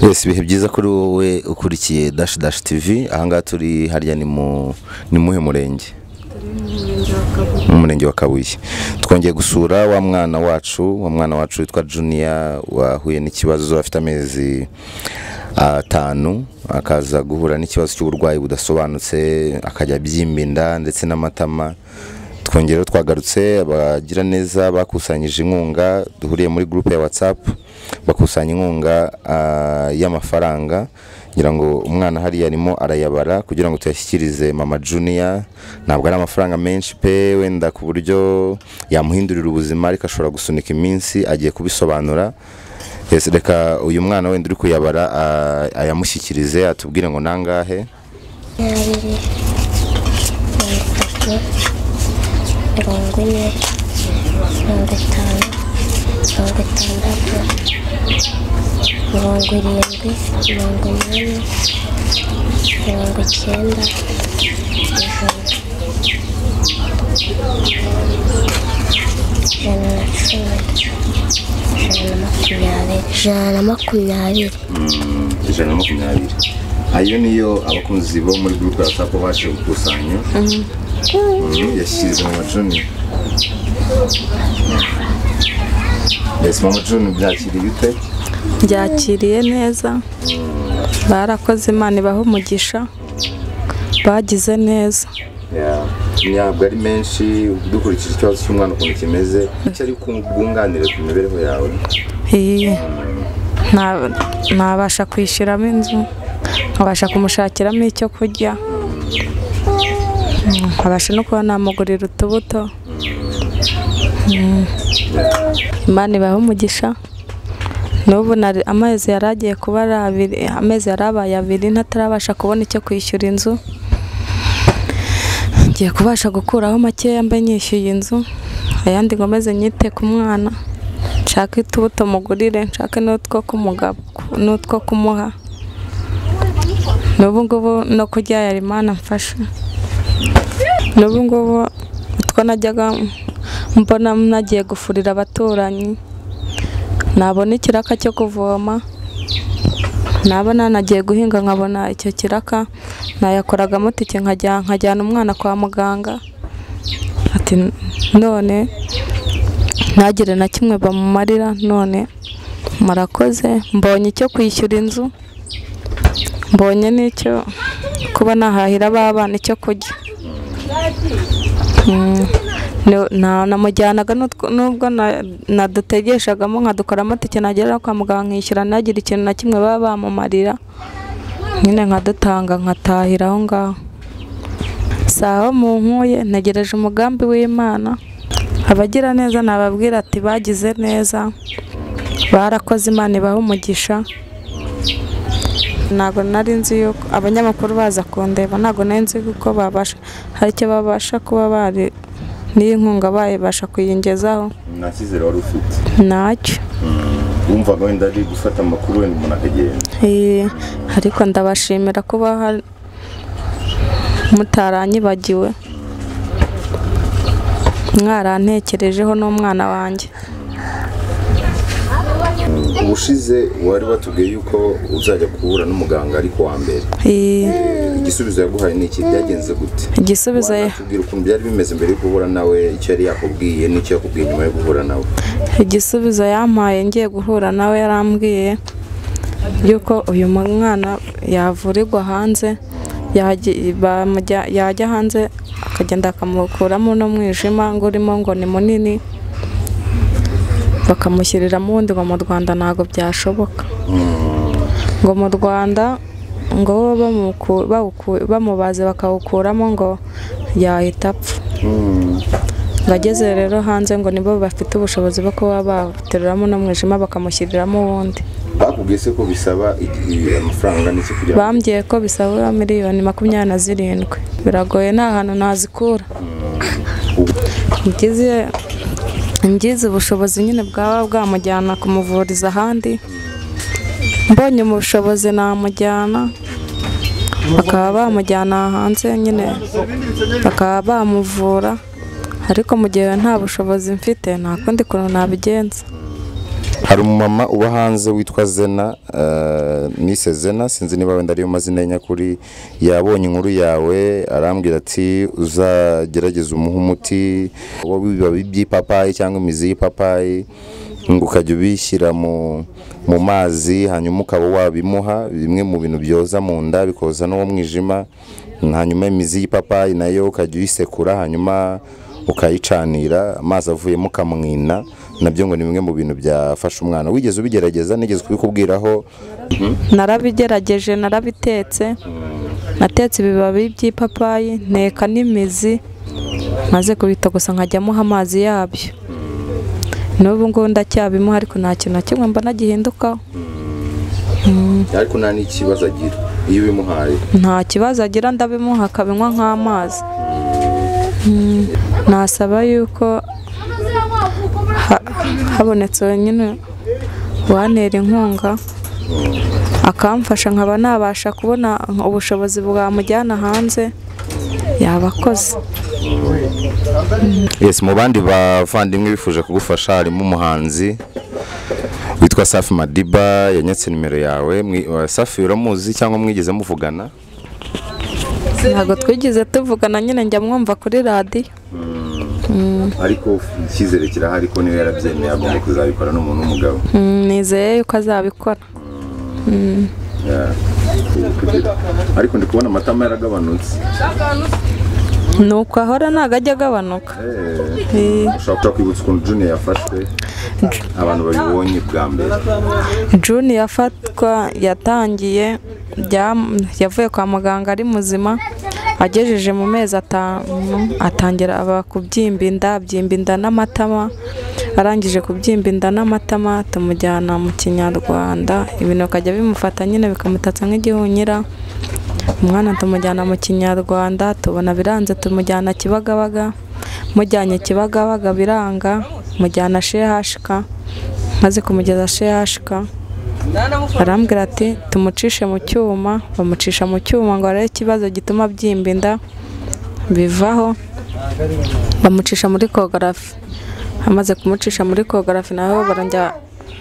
Yes, ibihe byiza kuri wowe ukurikiye dash dash TV ahangaha turi harya ni mu ni muhe murenge mu murenge wa kabuye twongeye gusura wa mwana wacu wa mwana wacu witwa juniya wahuye n'ikibazo afite amezi atanu akaza guhura n'ikibazo cy'uburwayi budasobanutse akajya abyimba inda ndetse n'amatama twongereho twagarutse abagira neza bakusanyije inkunga duhuriye muri gurupe ya watsapu bakusanya inkunga ah, y'amafaranga kugira ngo umwana hariya arimo arayabara kugira ngo tuyashyikirize mama juniya ntabwo ari amafaranga menshi pe wenda ku buryo yamuhindurira ubuzima ariko ashobora gusunika iminsi agiye kubisobanura Yes, reka uyu mwana wenda uri kuyabara ah, ayamushyikirize atubwire ngo nangahe makumyabiri mirongo itatu mirongo ine mirongo itanu mirongo itandatu mirongo irindwi mirongo inani mirongo icyenda ijana ijana na cumi ijana na makumyabiri ijana na makumyabiri ijana na makumyabiri ayo niyo abakunzi bo muri gurupe ya watsapu baje gukusanya Mm, yashyize mama juniya mbese mama juniya byakiriye ute byakiriye neza barakoze imana ibaha umugisha bagize neza ntabwo ari menshi dukurikije ikibazo cy'umwana ukuntu kimeze icyo ari bwunganire ku mibereho yawe Iyi, nta- ntabasha kwishyuramo inzu nkabasha kumushakiramo icyo kurya Mm, nkabasha no kuba namugurira utubuto Mm. imana ibahe umugisha n'ubu nari- amezi yari agiye kuba ari abiri amezi yari abaye abiri ntatarabasha kubona icyo kwishyura inzu ngiye kubasha gukuraho makeya mbe nyishyuye inzu ayandi nkomeze nyite ku mwana nshake utubuto mugurire nshake n'utwo kumugabo n'utwo kumuha n'ubu ngubu no kurya yari imana mfasha n'ubu ngubu utwo najyaga mbona nagiye gufurira abaturanyi nabona ikiraka cyo kuvoma naba nanagiye guhinga nkabona icyo kiraka nayakoragamo tike nkajya- nkajyana umwana kwa muganga ati none ntagire na kimwe bamumarira none murakoze mbonye icyo kwishyura inzu mbonye n'icyo kuba nahahira abana icyo kurya Mm, ni- na- namujyanaga n'utwo- nubwo na- nadutegeshagamo nkadukoramo tike nagera kwa muganga nkishyura nagira ikintu na kimwe baba bamumarira nyine nkadutanga nkatahira aho ngaho saho mu nkuye ntegereje umugambi w'imana abagira neza nababwira ati bagize neza barakoze imana ibaha umugisha ntabwo nari nzi yuko abanyamakuru baza kundeba ntabwo nari nzi yuko babasha hari icyo babasha kuba bari n'iyi nkunga bayibasha kuyingezaho nta cyizere wari ufite ntacyo wumvaga wenda ari gufata amakuru wenda umuntu akagenda Eh, ariko ndabashimira kuba hari- mutaranyibagiwe mwarantekerejeho n'umwana wanjye ubushize wari watubwiye yuko uzajya guhura n'umuganga ariko wa mbere Eh, igisubizo yaguhaye ni iki byagenze gute igisubizo ye- watubwira ukuntu byari bimeze mbere yo guhura nawe icyo yari yakubwiye n'icyo yakubwiye nyuma yo guhura nawe igisubizo yampaye ngiye guhura nawe yarambwiye yuko uyu mwana yavurirwa hanze yaji- bamujya- yajya hanze akagenda bakamukuramo uno mwijima ngo urimo ngo ni munini bakamushyiriramo ubundi ngo mu rwanda ntabwo byashoboka ngo mu rwanda ngo bo bamuku- bawuku- bamubaze bakawukuramo ngo yahita apfa ngo ageze rero hanze ngo nibo bafite ubushobozi bwo kuba bateruramo n'umwijima bakamushyiriramo uwundi bakubwiye se ko bisaba igihe amafaranga n'iki kugira ngo bambwiye ko bisaba miliyoni makumyabiri na zirindwi biragoye nta hantu nazikura ngize ngize ubushobozi nyine bwaba bwamujyana kumuvuriza ahandi mbonye ubushobozi namujyana bakaba bamujyana hanze nyine bakaba bamuvura ariko mu gihe nta bushobozi mfite nta kundi kuntu nabigenza hari umumama uba hanze witwa zena eh, nise zena sinzi niba wenda ariyo mazina ye nyakuri yabonye inkuru yawe arambwira ati uzagerageze umuhe umuti uwo bibabi by'ipapayi cyangwa imizi y'ipapayi ngo ukajya ubishyira mu mu mazi hanyuma ukaba wabimuha bimwe mu bintu byoza mu nda bikoza n'uwo mwijima hanyuma imizi y'ipapayi nayo ukajya uyisekura hanyuma ukayicanira amazi avuyemo ukamwina nabyo ngo ni bimwe mu bintu byafasha umwana wigeze ubigerageza nigeze kubikubwiraho narabigerageje narabitetse natetse ibibabi by'ipapayi nteka n'imizi maze kubitogosa nkajyamuha amazi yabyo n'ubu ngubu ndacyabimuha ariko nta kintu na kimwe mbona gihindukaho ariko nta n'ikibazo agira iyo ubimuhaye nta kibazo agira ndabimuha akabinywa nk'amazi Mm, nasaba yuko ha- habonetse wenyine wantera inkunga akamfasha nkaba nabasha kubona ubushobozi bwamujyana hanze yabakoze yes mu bandi bavandimwe bifuje kugufasha harimo umuhanzi witwa safi madiba yanyatse nimero yawe Mwi- wa- safi uramuzi cyangwa mwigeze muvugana ntabwo twigeze tuvugana nyine njya mwumva kuri radiyo ariko icyizere kirahari ko niwe yarabyemeye agomba kuzabikora n'umuntu w'umugabo Mm, nizeye yuko azabikora ariko ndi kubona amatama yaragabanutse ni uko ahora ntabwo ajya agabanuka Eh, ushobora kwibutsa ukuntu juniya yafashwe abantu babibonye bwa mbere June yafatwa yatangiye byam- yavuye kwa muganga ari muzima agejeje mu mezi atanu atangira aba kubyimba inda abyimba inda n'amatama arangije kubyimba inda n'amatama tumujyana mu kinyarwanda ibintu bikajya bimufata nyine bikamutatsa nk'igihunyira umwana tumujyana mu kinyarwanda tubona biranze tumujyana kibagabaga mujyanye kibagabaga biranga mujyana shehashika maze kumugeza shehashika arambwira ati tumucishe mu cyuma bamucisha mu cyuma ngo arebe ikibazo gituma abyimba inda bivaho bamucisha muri kogarafi amaze kumucisha muri kogarafi naho barongera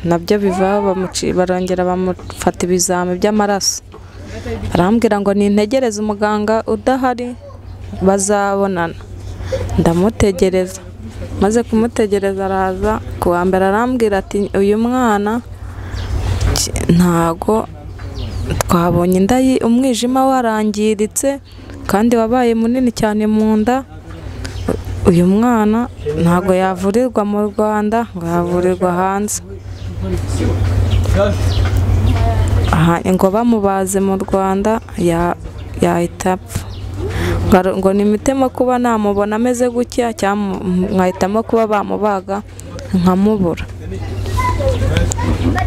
nabyo bivaho bamuci- barongera bamufata ibizami by'amaraso arambwira ngo nintegereze umuganga udahari bazabonana ndamutegereza maze kumutegereza araza ku wa mbere arambwira ati uyu mwana ki- ntago twabonye inda ye- umwijima warangiritse kandi wabaye munini cyane mu nda uyu mwana ntago yavurirwa mu rwanda ngo yavurirwa hanze Aha, ngo bamubaze mu rwanda ya- yahita apfa Ngaro- ngo ni imitemo kuba namubona ameze gutya cyangwa mu- mwahitamo kuba bamubaga nkamubura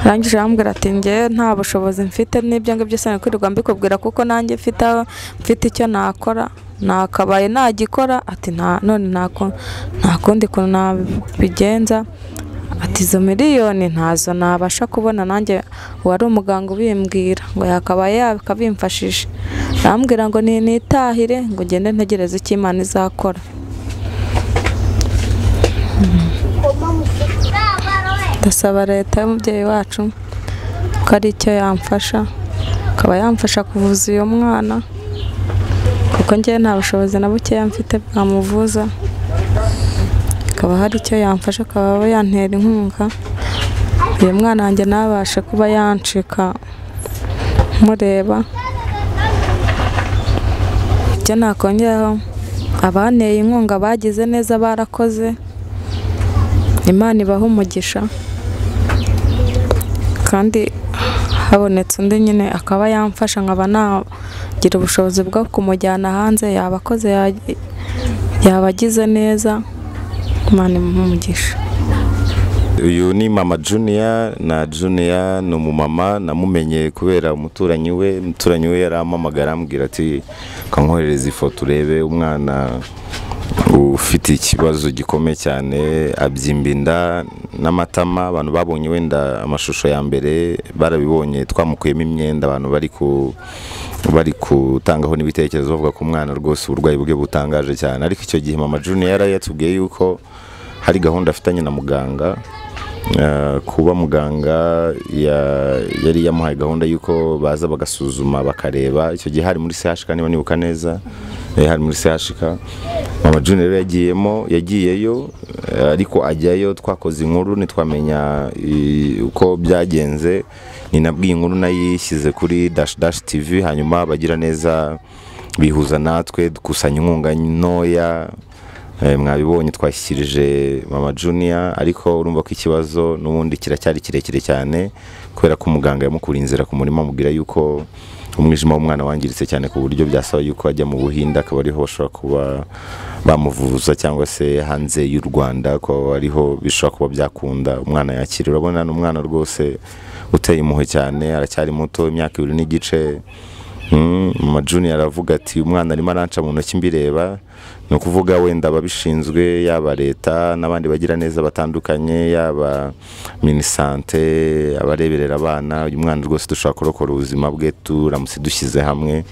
arangije arambwira ati njye nta bushobozi mfite n'ibyo ngibyo sana kwirirwa mbikubwira kuko nanjye mfite aho- mfite icyo nakora nakabaye nagikora ati nta none nta ku- nta kundi kuntu nabigenza ati izo miliyoni ntazo nabasha kubona nanjye uwari umuganga ubimbwira ngo yakabaye yakabimfashije arambwira ngo ni nitahire ngo ugende ntegereze icyo imana izakora ndasaba leta y'umubyeyi wacu ko ari icyo yamfasha akaba yamfasha kuvuza uyu mwana kuko ngewe nta bushobozi na bukeya mfite bwamuvuza akaba hari icyo yamfasha akaba yantera inkunga uyu mwana wanjye ntabashe kuba yancika mureba icyo nakongeraho abanteye inkunga bagize neza barakoze imana ibaha umugisha kandi habonetse undi nyine akaba yamfasha nkaba nagira ubushobozi bwo kumujyana hanze yabakoze yabagize neza imana imuhe umugisha uyu ni mama juniya na juniya ni umumama namumenye kubera umuturanyi we umuturanyi we yarampamagara arambwira ati kankoherereza ifoto urebe umwana ufite ikibazo gikomeye cyane abyimba inda n'amatama abantu babonye wenda amashusho ya mbere barabibonye twamukuyemo imyenda abantu bari ku bari gutangaho n'ibitekerezo bavuga ko umwana rwose uburwayi bwe butangaje cyane ariko icyo gihe mama junior yari yatubwiye yuko hari gahunda afitanye na muganga Eh, kuba muganga ya- yari yamuhaye gahunda y'uko baza bagasuzuma bakareba icyo gihe hari muri sehashika niba nibuka neza eh, hari muri sehashika mama junior rero yagiyemo yagiyeyo eh, ariko ajyayo twakoze inkuru ntitwamenya i- uko byagenze ninabwiye inkuru nayishyize kuri dash dash tv hanyuma bagira neza bihuza natwe dukusanya inkunga ntoya Eh, mwabibonye twashyikirije mama junior ariko urumva ko ikibazo n'ubundi kiracyari kirekire cyane kubera ko umuganga yamukuriye inzira ku murima amubwira yuko umwijima w'umwana wangiritse cyane ku buryo byasaba yuko ajya mu buhinde akaba ariho bashobora kuba bamuvuza cyangwa se hanze y'u rwanda ko ariho bishobora kuba byakunda umwana yakira urabona ni umwana rwose uteye impuhwe cyane aracyari muto imyaka ibiri n'igice Mm, mama junior aravuga ati umwana arimo aranca mu ntoki mbireba ni ukuvuga wenda ababishinzwe yaba leta n'abandi bagira neza batandukanye yaba minisante abareberera abana uyu mwana rwose dushobora kurokora ubuzima bwe turamutse dushyize hamwe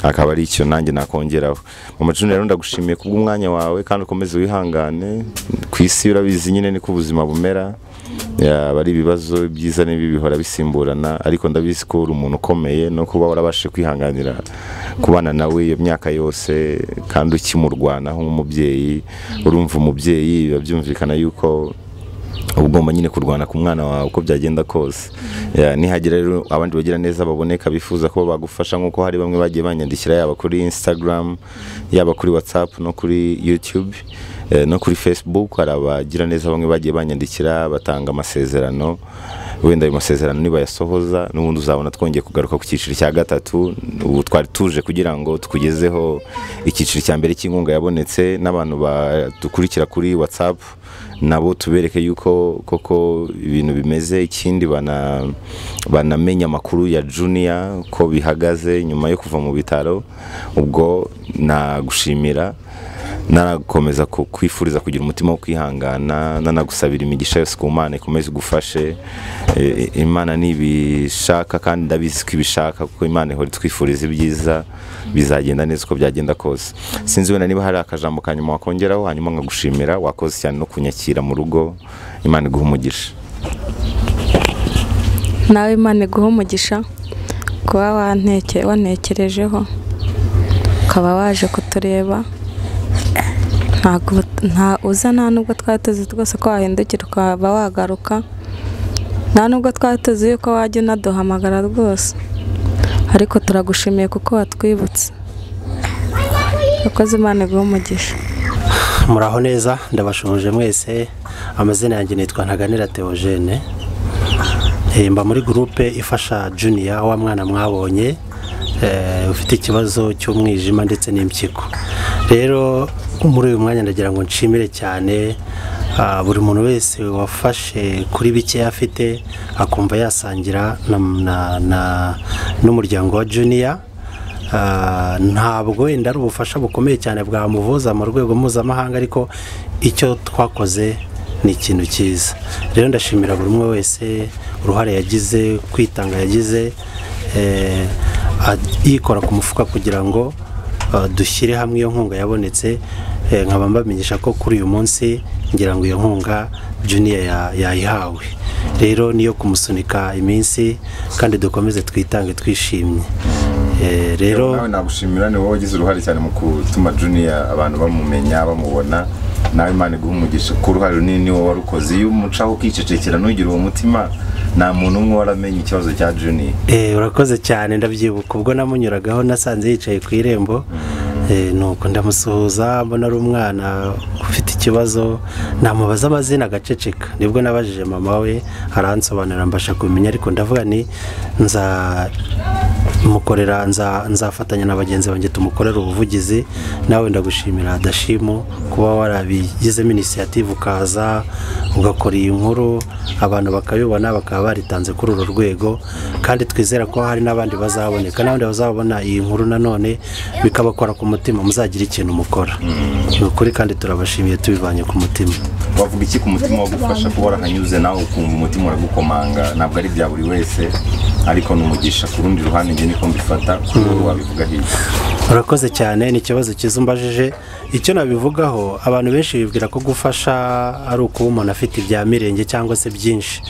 akaba ari icyo nanjye nakongeraho mama junior rero ndagushimiye kubw'umwanya wawe kandi ukomeze wihangane ku isi urabizi nyine niko ubuzima bumera yaba ari ibibazo byiza n'ibibi bihora bisimburana ariko ndabizi ko uri umuntu ukomeye no kuba warabashije kwihanganira kubana nawe iyo myaka yose kandi ukimurwanaho nk'umubyeyi urumva umubyeyi biba byumvikana yuko uba ugomba nyine kurwana ku mwana wawe uko byagenda kose Ya, nihagira rero abandi bagira neza baboneka bifuza ko bagufasha nk'uko hari bamwe bagiye banyandikira yaba kuri instagram yaba kuri whatsapp no kuri youtube eh, no kuri facebook hari abagira neza bamwe bagiye banyandikira batanga amasezerano wenda ayo masezerano nibayasohoza n'ubundi uzabona twongeye kugaruka ku cyiciro cya gatatu ubu twari tuje kugira ngo tukugezeho icyiciro cya mbere cy'inkunga yabonetse n'abantu badukurikira kuri whatsapp nabo tubereke yuko koko ibintu bimeze ikindi bana banamenye amakuru ya junior ko bihagaze nyuma yo kuva mu bitaro ubwo nagushimira nanakomeza ku- kwifuriza kugira umutima wo kwihangana nanagusabira imigisha yose ku mana ikomeze igufashe Eh, imana nibishaka kandi ndabizi ko ibishaka kuko imana ihora itwifuriza ibyiza bizagenda neza uko byagenda kose sinzi wenda niba hari akajambo ka nyuma wakongeraho hanyuma nkagushimira wakoze cyane no kunyakira mu rugo imana iguha umugisha nawe imana iguha umugisha kuba wanteke- wantekerejeho ukaba waje kutureba ntabwo nta uza nta nubwo twari tuzi rwose ko wahindukira ukaba wagaruka nta nubwo twari tuzi yuko wajya unaduhamagara rwose ariko turagushimiye kuko watwibutse urakoze imana iguha umugisha muraho neza ndabashoboje mwese amazina yanjye nitwa ntaganira teogene Eh, mba muri gurupe ifasha juniya wa mwana mwabonye eh, ufite ikibazo cy'umwijima ndetse n'impyiko rero muri uyu mwanya ndagira ngo nshimire cyane ah, buri muntu wese wafashe kuri bike afite akumva yasangira na- na- na- n'umuryango wa juniya Ah, ntabwo wenda ari ubufasha bukomeye cyane bwamuvuza mu rwego mpuzamahanga ariko icyo twakoze ni ikintu cyiza rero ndashimira buri umwe wese uruhare yagize kwitanga yagize eh, ad- yikora ku mufuka kugira ngo ah, dushyire hamwe iyo nkunga yabonetse eh, nkaba mbamenyesha ko kuri uyu munsi ngira ngo iyo nkunga juniya ya- yayihawe rero niyo kumusunika iminsi kandi dukomeze twitange twishimye Eh, rero nawe nagushimira ni wowe wagize uruhare cyane mu gutuma junior abantu bamumenya bamubona nawe imana iguha umugisha ku ruhare runini ni wowe warukoze iyo umucaho ukicecekera ntugire uwo mutima nta muntu umwe waramenye ikibazo cya junior Eh, urakoze cyane ndabyibuka ubwo namunyuragaho nasanze yicaye ku irembo Eh, nuko ndamusuhuza mbona ari umwana ufite ikibazo namubaza amazina agaceceka nibwo nabajije mama we aransobanurira mbasha kumenya ariko ndavuga ni nza mukorera nza nzafatanya na bagenzi banjye tumukorera ubuvugizi nawe ndagushimira adashimo kuba warabigizemo inisiyative ukaza ugakora iyi nkuru abantu bakabibona bakaba baritanze kuri uru rwego kandi twizera ko hari n'abandi bazaboneka n'abandi bazabona iyi nkuru nanone bikabakora ku mutima muzagira ikintu mukora ni ukuri kandi turabashimiye tubivanye ku mutima wavuga iki ku mutima wagufasha kuba warahanyuze nawe ukumva umutima uragukomanga ntabwo ari bya buri wese ariko n'umugisha ku rundi ruhande njye niko mbifata ku rwego wabivuga hirya urakoze cyane ni ikibazo cyiza umbajije icyo nabivugaho abantu benshi bibwira ko gufasha ari ukuba umuntu afite ibya mirenge cyangwa se byinshi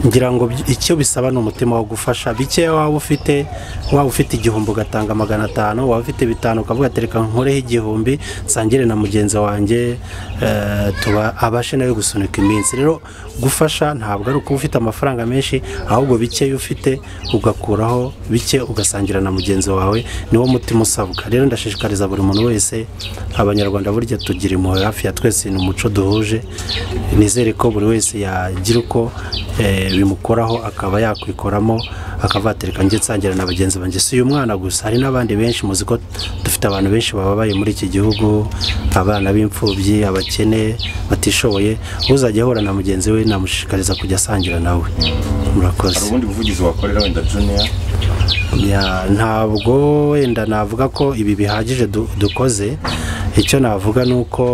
ngira ngo by- icyo bisaba ni umutima wo gufasha bikeya waba ufite waba ufite igihumbi ugatanga magana atanu waba ufite bitanu ukavuga ati reka nkureho igihumbi nsangire na mugenzi wanjye eh, tuba abashe nawe gusunika iminsi rero gufasha ntabwo ari ukuba ufite amafaranga menshi ahubwo bikeya ufite ugakuraho bike ugasangira na mugenzi wawe niwo mutima usabwa rero ndashishikariza buri muntu wese abanyarwanda burya tugira impuhwe hafi ya twese ni umuco duhuje nizere ko buri wese yagira uko eh, bimukoraho akaba yakwikoramo akavatira njye nsangira na bagenzi banjye si uyu mwana gusa hari n'abandi benshi muzi ko dufite abantu benshi bababaye muri iki gihugu abana b'imfubyi abakene batishoboye uzajya ahura na mugenzi we namushishikariza kujya asangira nawe murakoze hari ubundi buvugizi wakorera wenda juniya Ya, ntabwo wenda navuga ko ibi bihagije du- dukoze icyo navuga ni uko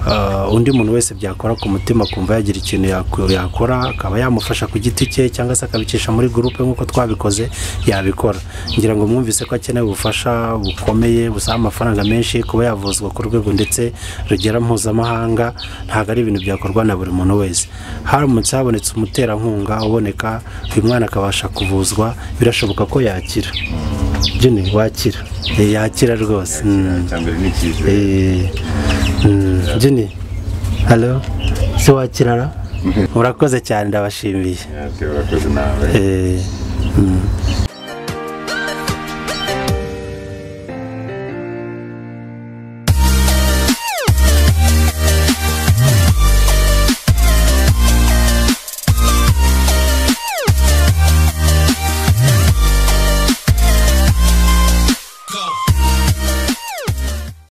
uh, undi muntu wese byakora ku mutima kumva yagira ikintu yaku- yakora akaba yamufasha ku giti cye cyangwa se akabicisha muri gurupe nk'uko twabikoze yabikora ngira ngo mwumvise ko akeneye ubufasha bukomeye busaba amafaranga menshi kuba yavuzwa ku rwego ndetse rugera mpuzamahanga ntabwo ari ibintu byakorwa na buri muntu wese haramutse habonetse umuterankunga uboneka uyu mwana akabasha kuvuzwa birashoboka ko yakira juni wakira Eh, yakira rwose Mm. icya mbere ni icyizere Eh, mm, juni halo se wakirara urakoze cyane ndabashimiye Yeah, okay, urakoze nawe Eh, mm.